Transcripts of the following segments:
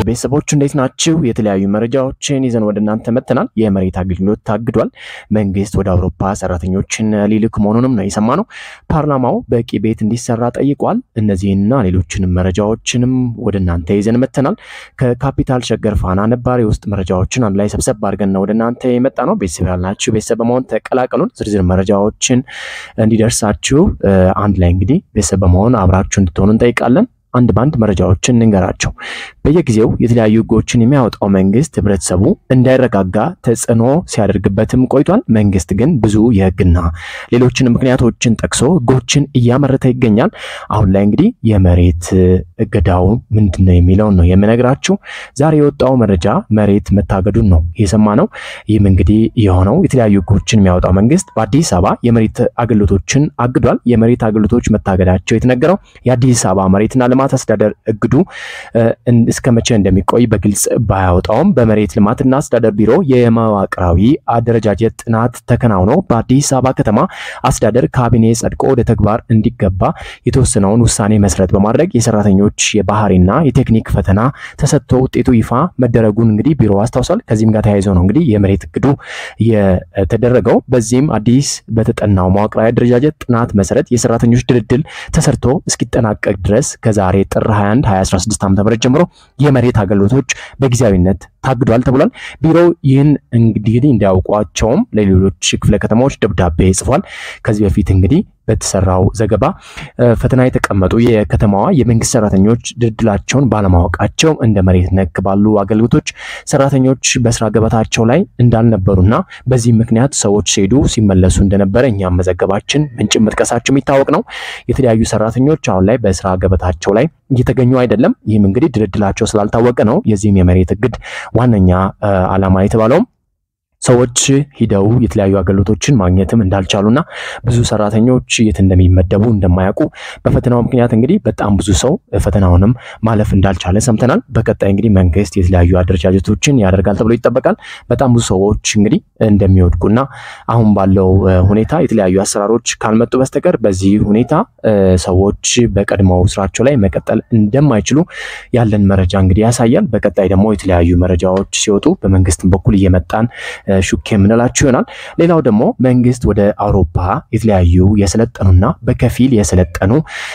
ቤተሰቦች እንዴት ናችሁ? የተለያዩ መረጃዎችን ይዘን ወደ እናንተ መጥተናል። የመሬት አገልግሎት ታግዷል። መንግስት ወደ አውሮፓ ሰራተኞችን ሊልክ መሆኑንም ነው የሰማነው። ፓርላማው በቂ ቤት እንዲሰራ ጠይቋል። እነዚህና ሌሎችንም መረጃዎችንም ወደ እናንተ ይዘን መጥተናል። ከካፒታል ሸገር ፋና ነባር የውስጥ መረጃዎችን አንድ ላይ ሰብሰብ አድርገን ነው ወደ እናንተ የመጣ ነው። ቤተሰብ ያልናችሁ ቤተሰብ በመሆን ተቀላቀሉን። ዝርዝር መረጃዎችን እንዲደርሳችሁ አንድ ላይ እንግዲህ ቤተሰብ በመሆን አብራችሁ እንድትሆኑ እንጠይቃለን። አንድ ባንድ መረጃዎችን እንንገራቸው። በየጊዜው የተለያዩ ህጎችን የሚያወጣው መንግስት ህብረተሰቡ እንዳይረጋጋ ተጽዕኖ ሲያደርግበትም ቆይቷል። መንግስት ግን ብዙ የህግና ሌሎችን ምክንያቶችን ጠቅሶ ህጎችን እያመረተ ይገኛል። አሁን ላይ እንግዲህ የመሬት እገዳው ምንድን ነው የሚለውን ነው የምነግራችሁ። ዛሬ የወጣው መረጃ መሬት መታገዱን ነው የሰማነው። ይህም እንግዲህ የሆነው የተለያዩ ህጎችን የሚያወጣው መንግስት በአዲስ አበባ የመሬት አገልግሎቶችን አግዷል። የመሬት አገልግሎቶች መታገዳቸው የተነገረው የአዲስ አበባ መሬትና ልማት አስተዳደር እግዱ እስከ መቼ እንደሚቆይ በግልጽ ባያወጣውም በመሬት ልማትና አስተዳደር ቢሮ የመዋቅራዊ አደረጃጀት ጥናት ተከናውኖ በአዲስ አበባ ከተማ አስተዳደር ካቢኔ ጸድቆ ወደ ተግባር እንዲገባ የተወሰነውን ውሳኔ መሰረት በማድረግ የሰራተኞች የባህሪና የቴክኒክ ፈተና ተሰጥቶ ውጤቱ ይፋ መደረጉን እንግዲህ ቢሮ አስታውሷል። ከዚህም ጋር ተያይዞ ነው እንግዲህ የመሬት እግዱ የተደረገው። በዚህም አዲስ በተጠናው መዋቅራዊ አደረጃጀት ጥናት መሰረት የሰራተኞች ድልድል ተሰርቶ እስኪጠናቀቅ ድረስ ከዛሬ ጥር 21 2016 ዓ.ም ጀምሮ የመሬት አገልግሎቶች በጊዜያዊነት ታግዷል ተብሏል። ቢሮው ይህን እንግዲህ እንዲያውቋቸውም ለሌሎች ክፍለ ከተማዎች ደብዳቤ ጽፏል። ከዚህ በፊት እንግዲህ በተሰራው ዘገባ ፈተና የተቀመጡ የከተማዋ የመንግስት ሰራተኞች ድልድላቸውን ባለማወቃቸው እንደ መሬት ነክ ባሉ አገልግሎቶች ሰራተኞች በስራ ገበታቸው ላይ እንዳልነበሩና በዚህ ምክንያት ሰዎች ሲሄዱ ሲመለሱ እንደነበረ እኛም መዘገባችን ምንጭ መጥቀሳቸው የሚታወቅ ነው። የተለያዩ ሰራተኞች አሁን ላይ በስራ ገበታቸው ላይ እየተገኙ አይደለም። ይህም እንግዲህ ድልድላቸው ስላልታወቀ ነው። የዚህም የመሬት እግድ ዋነኛ ዓላማ የተባለውም ሰዎች ሂደው የተለያዩ አገልግሎቶችን ማግኘትም እንዳልቻሉና ብዙ ሰራተኞች የት እንደሚመደቡ እንደማያውቁ በፈተናው ምክንያት እንግዲህ በጣም ብዙ ሰው ፈተናውንም ማለፍ እንዳልቻለ ሰምተናል። በቀጣይ እንግዲህ መንግስት የተለያዩ አደረጃጀቶችን ያደርጋል ተብሎ ይጠበቃል። በጣም ብዙ ሰዎች እንግዲህ እንደሚወድቁና አሁን ባለው ሁኔታ የተለያዩ አሰራሮች ካልመጡ በስተቀር በዚህ ሁኔታ ሰዎች በቀድሞው ስራቸው ላይ መቀጠል እንደማይችሉ ያለን መረጃ እንግዲህ ያሳያል። በቀጣይ ደግሞ የተለያዩ መረጃዎች ሲወጡ በመንግስትም በኩል እየመጣን ሹክ የምንላችሁ ይሆናል። ሌላው ደግሞ መንግስት ወደ አውሮፓ የተለያዩ የሰለጠኑና በከፊል የሰለጠኑ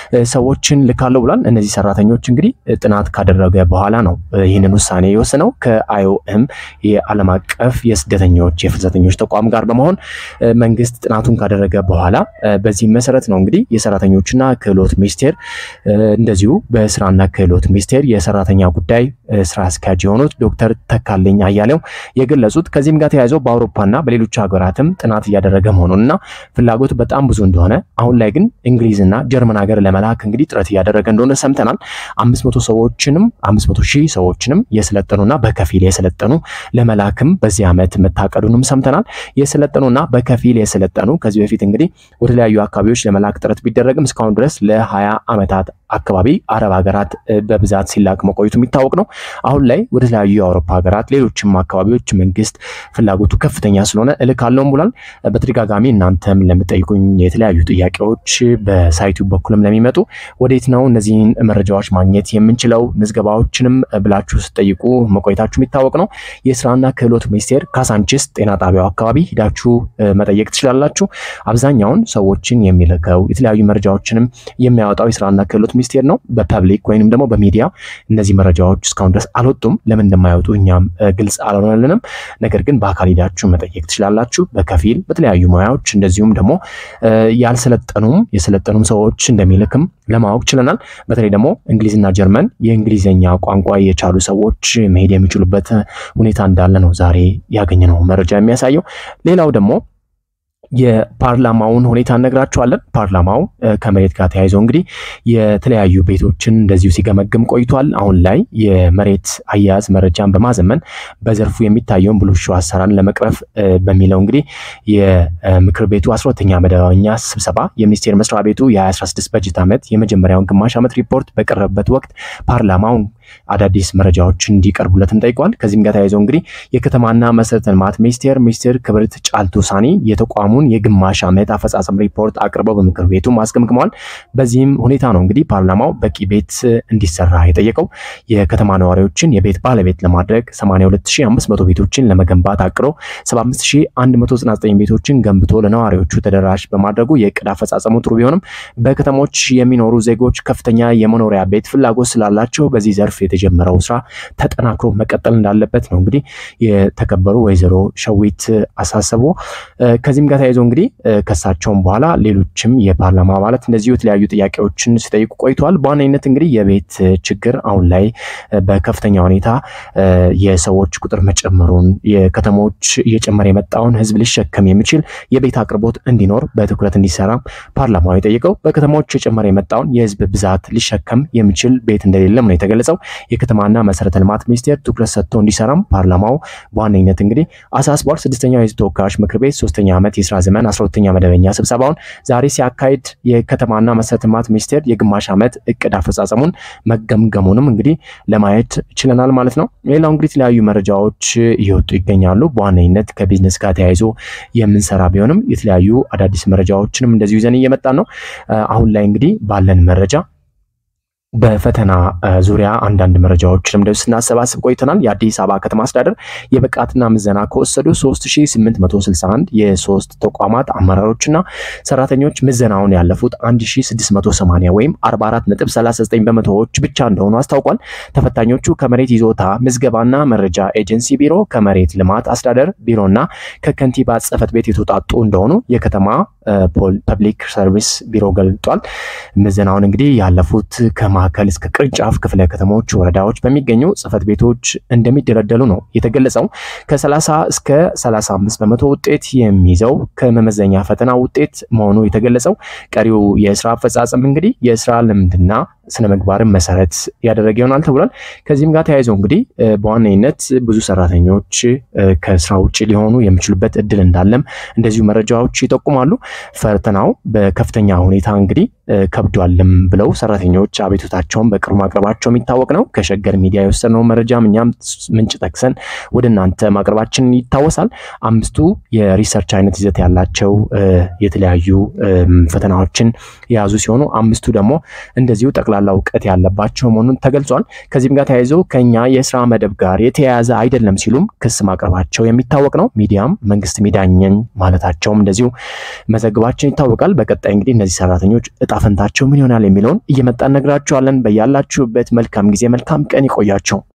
ሰዎችን ልካለው ብሏል። እነዚህ ሰራተኞች እንግዲህ ጥናት ካደረገ በኋላ ነው ይህንን ውሳኔ የወሰነው ከአይኦኤም የዓለም አቀፍ የስደተኞች የፍልሰተኞች ተቋም ጋር በመሆን መንግስት ጥናቱን ካደረገ በኋላ በዚህ መሰረት ነው እንግዲህ የሰራተኞችና ክህሎት ሚኒስቴር እንደዚሁ በስራና ክህሎት ሚኒስቴር የሰራተኛ ጉዳይ ስራ አስኪያጅ የሆኑት ዶክተር ተካልኝ አያሌው የገለጹት ከዚህም ጋር ተያይዞ በአውሮፓና በሌሎች ሀገራትም ጥናት እያደረገ መሆኑንና ፍላጎት በጣም ብዙ እንደሆነ አሁን ላይ ግን እንግሊዝና ጀርመን ሀገር ለመላክ እንግዲህ ጥረት እያደረገ እንደሆነ ሰምተናል። አምስት መቶ ሰዎችንም አምስት መቶ ሺህ ሰዎችንም የሰለጠኑና በከፊል የሰለጠኑ ለመላክም በዚህ ዓመት መታቀዱንም ሰምተናል። የሰለጠኑና በከፊል የሰለጠኑ ከዚህ በፊት እንግዲህ ወደ ተለያዩ አካባቢዎች ለመላክ ጥረት ቢደረግም እስካሁን ድረስ ለሀያ ዓመታት አካባቢ አረብ ሀገራት በብዛት ሲላክ መቆየቱ የሚታወቅ ነው። አሁን ላይ ወደ ተለያዩ የአውሮፓ ሀገራት ሌሎችም አካባቢዎች መንግስት ፍላጎቱ ከፍተኛ ስለሆነ እልካለሁም ብሏል። በተደጋጋሚ እናንተም ለምጠይቁኝ የተለያዩ ጥያቄዎች በሳይቱ በኩልም ለሚመጡ ወዴት ነው እነዚህን መረጃዎች ማግኘት የምንችለው ምዝገባዎችንም ብላችሁ ስጠይቁ መቆየታችሁ የሚታወቅ ነው። የስራና ክህሎት ሚኒስቴር ካሳንቺስ ጤና ጣቢያው አካባቢ ሂዳችሁ መጠየቅ ትችላላችሁ። አብዛኛውን ሰዎችን የሚልከው የተለያዩ መረጃዎችንም የሚያወጣው የስራና ክህሎት ሚኒስቴር ነው። በፐብሊክ ወይንም ደግሞ በሚዲያ እነዚህ መረጃዎች እስካሁን ድረስ አልወጡም። ለምን እንደማይወጡ እኛም ግልጽ አልሆነልንም። ነገር ግን በአካል ሄዳችሁ መጠየቅ ትችላላችሁ። በከፊል በተለያዩ ሙያዎች እንደዚሁም ደግሞ ያልሰለጠኑም የሰለጠኑም ሰዎች እንደሚልክም ለማወቅ ችለናል። በተለይ ደግሞ እንግሊዝና ጀርመን የእንግሊዝኛ ቋንቋ የቻሉ ሰዎች መሄድ የሚችሉበት ሁኔታ እንዳለ ነው ዛሬ ያገኘነው መረጃ የሚያሳየው። ሌላው ደግሞ የፓርላማውን ሁኔታ እነግራችኋለን። ፓርላማው ከመሬት ጋር ተያይዞ እንግዲህ የተለያዩ ቤቶችን እንደዚሁ ሲገመግም ቆይቷል። አሁን ላይ የመሬት አያያዝ መረጃን በማዘመን በዘርፉ የሚታየውን ብልሹ አሰራርን ለመቅረፍ በሚለው እንግዲህ የምክር ቤቱ አስራ ሁለተኛ መደበኛ ስብሰባ የሚኒስቴር መስሪያ ቤቱ የ2016 በጀት ዓመት የመጀመሪያውን ግማሽ ዓመት ሪፖርት በቀረበበት ወቅት ፓርላማውን አዳዲስ መረጃዎች እንዲቀርቡለትም ጠይቋል። ከዚህም ጋር ተያይዘው እንግዲህ የከተማና መሰረተ ልማት ሚኒስቴር ሚኒስትር ክብርት ጫልቱ ሳኒ የተቋሙን የግማሽ ዓመት አፈጻጸም ሪፖርት አቅርበው በምክር ቤቱ አስገምግመዋል። በዚህም ሁኔታ ነው እንግዲህ ፓርላማው በቂ ቤት እንዲሰራ የጠየቀው የከተማ ነዋሪዎችን የቤት ባለቤት ለማድረግ 82500 ቤቶችን ለመገንባት አቅዶ 75199 ቤቶችን ገንብቶ ለነዋሪዎቹ ተደራሽ በማድረጉ የእቅድ አፈጻጸሙ ጥሩ ቢሆንም በከተሞች የሚኖሩ ዜጎች ከፍተኛ የመኖሪያ ቤት ፍላጎት ስላላቸው በዚህ ዘርፍ የተጀመረው ስራ ተጠናክሮ መቀጠል እንዳለበት ነው እንግዲህ የተከበሩ ወይዘሮ ሸዊት አሳሰቡ። ከዚህም ጋር ተያይዞ እንግዲህ ከሳቸውም በኋላ ሌሎችም የፓርላማ አባላት እንደዚሁ የተለያዩ ጥያቄዎችን ሲጠይቁ ቆይተዋል። በዋነኝነት እንግዲህ የቤት ችግር አሁን ላይ በከፍተኛ ሁኔታ የሰዎች ቁጥር መጨመሩን የከተሞች እየጨመረ የመጣውን ሕዝብ ሊሸከም የሚችል የቤት አቅርቦት እንዲኖር በትኩረት እንዲሰራ ፓርላማው የጠየቀው በከተሞች የጨመረ የመጣውን የሕዝብ ብዛት ሊሸከም የሚችል ቤት እንደሌለም ነው የተገለጸው። የከተማና መሰረተ ልማት ሚኒስቴር ትኩረት ሰጥቶ እንዲሰራም ፓርላማው በዋነኝነት እንግዲህ አሳስቧል። ስድስተኛው የሕዝብ ተወካዮች ምክር ቤት ሶስተኛ ዓመት የስራ ዘመን አስራ ሁለተኛ መደበኛ ስብሰባውን ዛሬ ሲያካሂድ የከተማና መሰረተ ልማት ሚኒስቴር የግማሽ ዓመት እቅድ አፈጻጸሙን መገምገሙንም እንግዲህ ለማየት ችለናል ማለት ነው። ሌላው እንግዲህ የተለያዩ መረጃዎች እየወጡ ይገኛሉ። በዋነኝነት ከቢዝነስ ጋር ተያይዞ የምንሰራ ቢሆንም የተለያዩ አዳዲስ መረጃዎችንም እንደዚሁ ይዘን እየመጣን ነው። አሁን ላይ እንግዲህ ባለን መረጃ በፈተና ዙሪያ አንዳንድ መረጃዎችንም እንደዚሁ ስናሰባስብ ቆይተናል። የአዲስ አበባ ከተማ አስተዳደር የብቃትና ምዘና ከወሰዱ 3861 የሶስት ተቋማት አመራሮችና ሰራተኞች ምዘናውን ያለፉት 1680 ወይም 44.39 በመቶዎች ብቻ እንደሆኑ አስታውቋል። ተፈታኞቹ ከመሬት ይዞታ ምዝገባና መረጃ ኤጀንሲ ቢሮ፣ ከመሬት ልማት አስተዳደር ቢሮና ከከንቲባ ጽሕፈት ቤት የተውጣጡ እንደሆኑ የከተማ ፐብሊክ ሰርቪስ ቢሮ ገልጧል። ምዘናውን እንግዲህ ያለፉት ከማዕከል እስከ ቅርንጫፍ ክፍለ ከተሞች፣ ወረዳዎች በሚገኙ ጽሕፈት ቤቶች እንደሚደለደሉ ነው የተገለጸው። ከ30 እስከ 35 በመቶ ውጤት የሚይዘው ከመመዘኛ ፈተና ውጤት መሆኑ የተገለጸው። ቀሪው የስራ አፈጻጸም እንግዲህ የስራ ልምድና ስነ ምግባርን መሰረት ያደረገ ይሆናል ተብሏል። ከዚህም ጋር ተያይዘው እንግዲህ በዋነኝነት ብዙ ሰራተኞች ከስራ ውጭ ሊሆኑ የሚችሉበት እድል እንዳለም እንደዚሁ መረጃዎች ይጠቁማሉ። ፈተናው በከፍተኛ ሁኔታ እንግዲህ ከብዷልም ብለው ሰራተኞች አቤቱታቸውን በቅርቡ ማቅረባቸው የሚታወቅ ነው። ከሸገር ሚዲያ የወሰድነው መረጃም እኛም ምንጭ ጠቅሰን ወደ እናንተ ማቅረባችን ይታወሳል። አምስቱ የሪሰርች አይነት ይዘት ያላቸው የተለያዩ ፈተናዎችን የያዙ ሲሆኑ አምስቱ ደግሞ እንደዚሁ ጠቅላላ እውቀት ያለባቸው መሆኑን ተገልጿል። ከዚህም ጋር ተያይዘው ከኛ የስራ መደብ ጋር የተያያዘ አይደለም ሲሉም ክስ ማቅረባቸው የሚታወቅ ነው። ሚዲያም መንግስት ሚዳኘኝ ማለታቸውም እንደዚሁ መዘግባችን ይታወቃል። በቀጣይ እንግዲህ እነዚህ ሰራተኞች እጣ ፈንታቸው ምን ይሆናል የሚለውን እየመጣን ነግራችኋለን። በያላችሁበት መልካም ጊዜ መልካም ቀን ይቆያቸው።